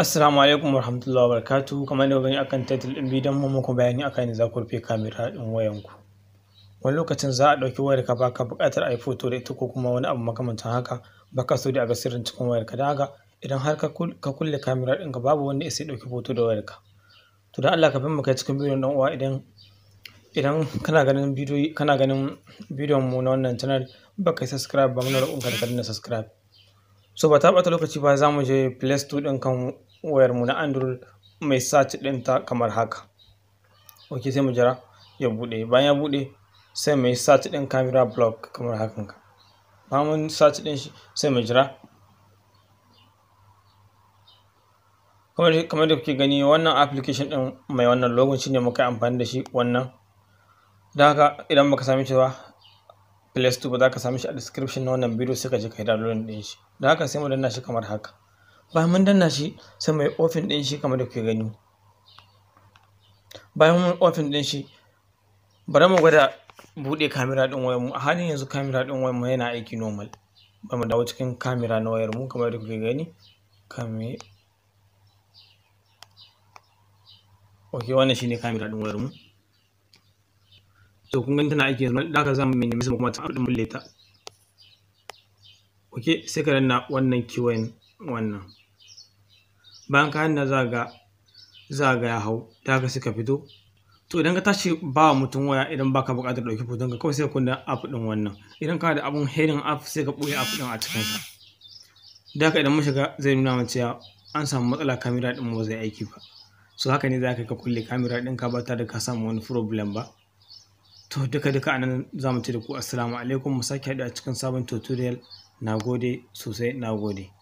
Assalamu alaikum warahmatullahi wabarakatuh kamar da gani akan title din bidiyon mu muku bayani akan yadda za ku rufe kamera din wayan ku wani lokacin za a ɗauki wayar ka baka buƙatar a yi photo da ita ko kuma wani abu makamantan haka baka so da a ga sirrin cikin wayar ka don haka idan har ka kulle kamera ɗinka babu wanda ya sai ɗauki photo da wayar ka to don Allah ka bin mu kai cikin bidiyon ɗan uwa idan idan kana ganin bidiyo kana ganin bidiyon mu na wannan channel baka yi subscribe ba muna roƙon ka da ka danna subscribe so ba ta ɓata lokaci ba za mu je play store ɗin kan wayar mu na android mai search ɗinta kamar haka ok sai mu jira ya buɗe bayan ya buɗe sai mu yi search ɗin camera block kamar hakan ka bayan mun search ɗin shi sai mu jira kamar da kuke gani wannan application ɗin mai wannan logon shine muka amfani da shi wannan da haka idan baka same shi ba play store ba za ka same shi a description na wannan bidiyo sai ka je ka yi download ɗin shi da haka sai mu danna shi kamar haka bayan mun danna shi sai mu yi open ɗin shi kamar da kuke gani bayan mun open ɗin shi bari mu gwada buɗe kamera ɗin wayar mu a halin yanzu kamera ɗin wayar mu yana aiki normal bari mu dawo cikin kamera na wayar mu kamar da kuke gani kame ok wannan shine kamera ɗin wayar mu to kun gani tana aiki yanzu da haka za mu minimize mu kuma ta ɗin bulle ta ok sai ka danna wannan kewayen wannan bayan ka danna za ga za ga ya hau da haka suka fito to idan ka tashi ba wa mutum waya idan baka buƙatar ɗauki hoton ka kawai sai ka kunna app ɗin wannan idan kana da abun hidden app sai ka ɓoye app ɗin a cikin sa da haka idan mun shiga zai nuna mana cewa an samu matsala kamera ɗin mu ba zai aiki ba so haka ne za ka ka kulle kamera ɗin ka ba tare da ka samu wani problem ba to duka duka anan za mu ce da ku assalamu alaikum mu sake haɗu a cikin sabon tutorial na gode sosai na gode